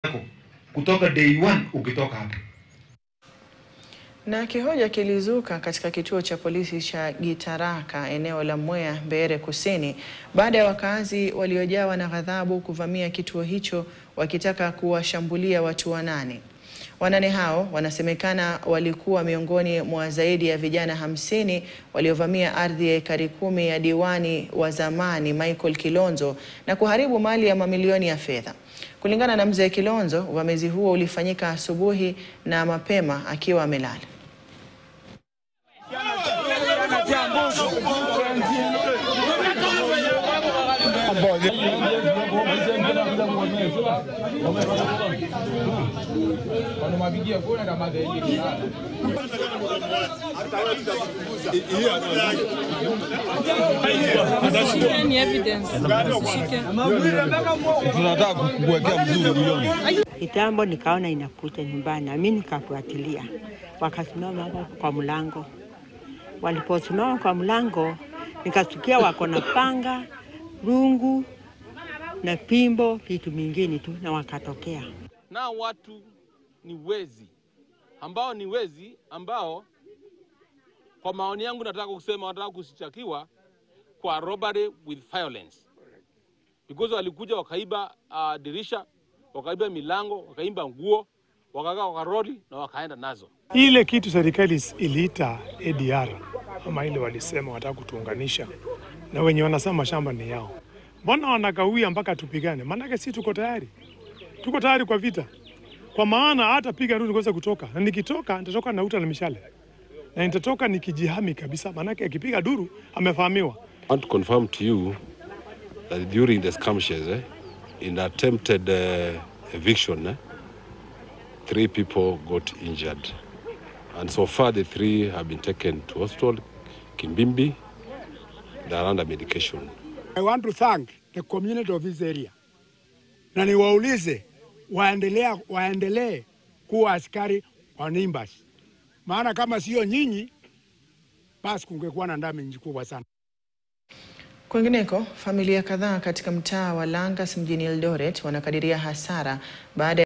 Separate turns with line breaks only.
kutoka day one ukitoka hapa.
Na kihoja kilizuka katika kituo cha polisi cha Gitaraka eneo la Mwea Mbeere Kusini baada ya wakazi waliojawa na ghadhabu kuvamia kituo hicho wakitaka kuwashambulia watu wanane. Wanane hao wanasemekana walikuwa miongoni mwa zaidi ya vijana hamsini waliovamia ardhi ya ekari kumi ya diwani wa zamani Michael Kilonzo na kuharibu mali ya mamilioni ya fedha. Kulingana na mzee Kilonzo, uvamizi huo ulifanyika asubuhi na mapema akiwa amelala.
Ni evidence. Shike.
tunataka kukuwekea mzuri milioni.
Kitambo nikaona inakuja nyumbani, nami nikafuatilia. Wakasimama hapo kwa mlango. Waliposimama kwa mlango, nikasikia wako na panga, rungu na pimbo, vitu mingine tu, na wakatokea.
na watu ni wezi ambao ni wezi ambao kwa maoni yangu nataka kusema wanataka kushitakiwa kwa robbery with violence because walikuja wakaiba uh, dirisha wakaiba milango wakaiba nguo wakakaa wakaroli na wakaenda nazo
Ile kitu serikali iliita ADR ama ile walisema wataka kutuunganisha na wenye wanasema mashamba ni yao, mbona wanakawia mpaka tupigane? Maanake si tuko tayari, tuko tayari kwa vita, kwa maana hata piga nduru niweze kutoka, na nikitoka nitatoka na uta na mishale na nitatoka nikijihami kabisa, maanake akipiga duru amefahamiwa.
I want to confirm to you that during the skirmishes, eh, in the attempted uh, eviction, eh, three people got injured. And so far, the three have been taken to hospital, Kimbimbi. They are under medication.
I want to thank the community of this area, na niwaulize waendelea waendelee kuwa askari wa Nimbas, maana kama sio nyinyi, basi kungekuwa na ndami kubwa sana.
Kwingineko, familia kadhaa katika mtaa wa Langas mjini Eldoret wanakadiria hasara baada